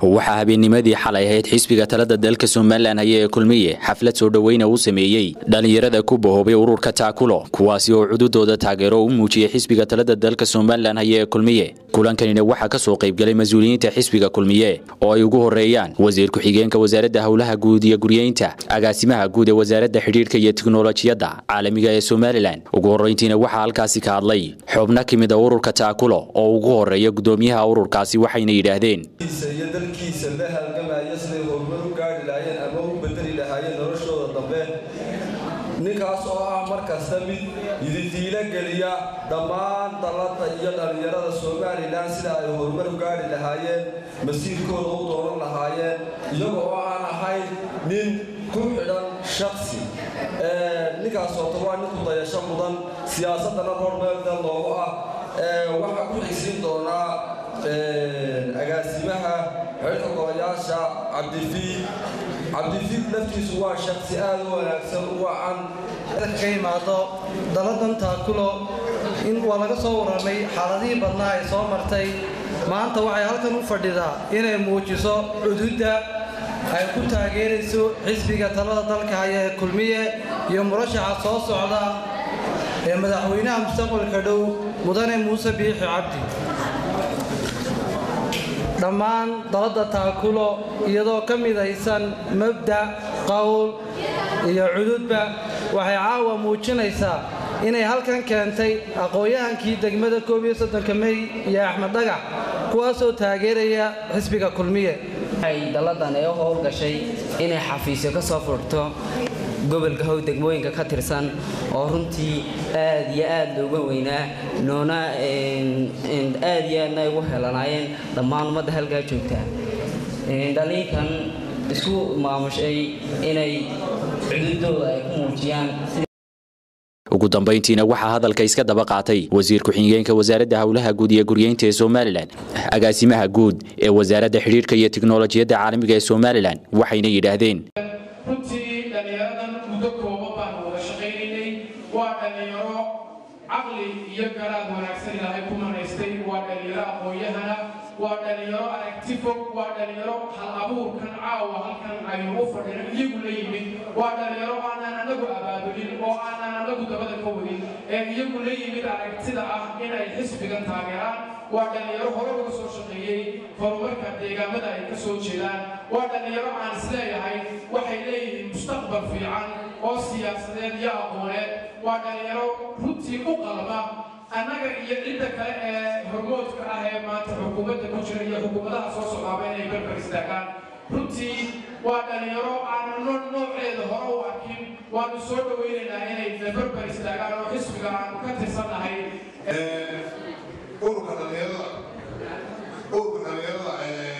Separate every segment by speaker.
Speaker 1: waxaa habeennimadii xalay ahayd xisbiga talada dalka somalilan haya ee kulmiye xaflad soo dhoweyna uu sameeyey dhallinyarada ku bahoobay ururka taakulo kuwaasi oo cududooda taageero u muujiyey xisbiga talada dalka somalilan haya ee kulmiye kulankanina waxaa ka soo qaybgalay mas-uuliyiinta xisbiga kulmiye oo ay ugu horeeyaan wasiir ku-xigeenka wasaaradda howlaha guud iyo guryeynta agaasimaha guud ee wasaaradda xidhiirka iyo tiknolojiyadda caalamiga ee somalilan ugu horreyntiina waxaa halkaasi ka hadlay xubno ka mid a ururka taakulo oo ugu horeeya gudoomiyaha ururkaasi waxayna yidhaahdeen
Speaker 2: iyo dalkiisa la halgamaya siday horumar u gaari lahaayeen ama u bedeli lahaayeen noloshooda dambe ninkaas oo ah mar kasta mid ididiilo geliya dhammaan dallada iyo dhallinyarada somalilan sida ay horumar u gaari lahaayeen masiirkooda u dooran lahaayeen iyaga oo aan ahayn nin ku xidhan shaksi ninkaas ooto waa nin ku dayasho mudan siyaasadana hormeelda loogu ah waxaa ku xigsiin doonaa agaasimaha xeerka golayaasha cabdifiid cabdifiid laftiisu waa shaksi aad u wanaagsan u wacan
Speaker 3: ka imaado daladan taakulo in waa laga soo warramay xaaladihii badnaa ay soo martay maanta waxay halkan u fadhidaa inay muujiso cududda ay ku taageerayso xisbiga talada dalka haya ee kulmiye iyo murashaxa soo socda ee madaxweynaha mustaqbalka dhow mudane muuse biixi cabdi dhammaan dalada taakulo iyadoo ka midaysan mabda qowl iyo cududba waxay caawa muujinaysaa inay halkan keentay aqoon-yahankii degmada koob iyo soddonka mey iyo axmed dhagax kuwaasoo taageeraya xisbiga kulmiye
Speaker 4: waxay dalladan ee u howlgashay inay xafiisyo ka soo furto gobolka how degmooyinka ka tirsan oo runtii aad iyo aad looga weynaa noona aad iyo aadna ay ugu helanaayeen dhammaan ummadda halkaa joogtaa dhaliinkan isku maamushay inay cududooda ay ku muujiyaan
Speaker 1: ugu dambayntiina waxaa hadalka iska daba qaatay wasiir ku-xigeenka wasaaradda howlaha guud iyo guryeynta ee somalilan agaasimaha guud ee wasaaradda xidhiirka iyo tiknolojiyadda caalamiga ee somalilan waxayna yidhaahdeen
Speaker 5: runtii dhallinyaradan muddo kooban baanu wada shaqaynaynay waa dhallinyaro caqli iyo garaad wanaagsan ilaahay ku manaystay waa dhallinyaro aqoon-yahana waa dhallinyaro aragti fog waa dhallinyaro hal abuurkan caawa halkan aynu u fadhino iyagu la yimid waa dhallinyaro aanaan anagu abaabulin oo aanaan anagu dabada ka wadin ee iyagu la yimid aragtida ah inay xisbigan taageeraan waa dhallinyaro hore uga soo shaqeeyey horumarka deegaamada ay ka soo jeedaan waa dhallinyaro aan isleeyahay waxay leeyihiin mustaqbal fiican oo siyaasadeed iyo aqooneed waa dhallinyaro runtii u qalma annaga iyo cidda kale ee hormoodka ah ee maanta xukuumadda ku jira iyo xukuumadaha soo socdaaba inay barbar istaagaan runtii waa dhallinyaro aanan nooceeda hore u arkin waanu soo dhowaynaynaa inay barbar istaagaan oo xisbiga aanu ka tirsannahay
Speaker 6: ururka dhallinyarada ururka dhallinyarada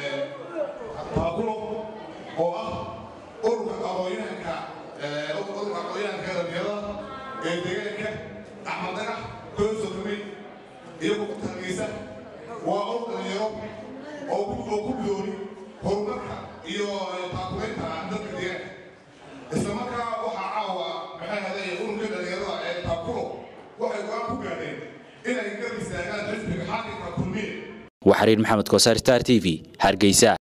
Speaker 6: taakulo oo ah ururka aqoonyahanka ururka aqoonyahanka dhallinyarada ee deegaanka axmed dhagax koosokami iyagu ku taageesa waa urur dhallinyaro oo ku bidooni horumarka iyo taakulaynta dadka deegaanka isla markaa waxaa caawa maxay haday ururka dhallinyarada ee taakulo waxay go-aan ku gaadheen inay garab istaagaan xisbiga xaakimka kulmiye
Speaker 1: waa xariir maxamed kosaar star t v hargeysa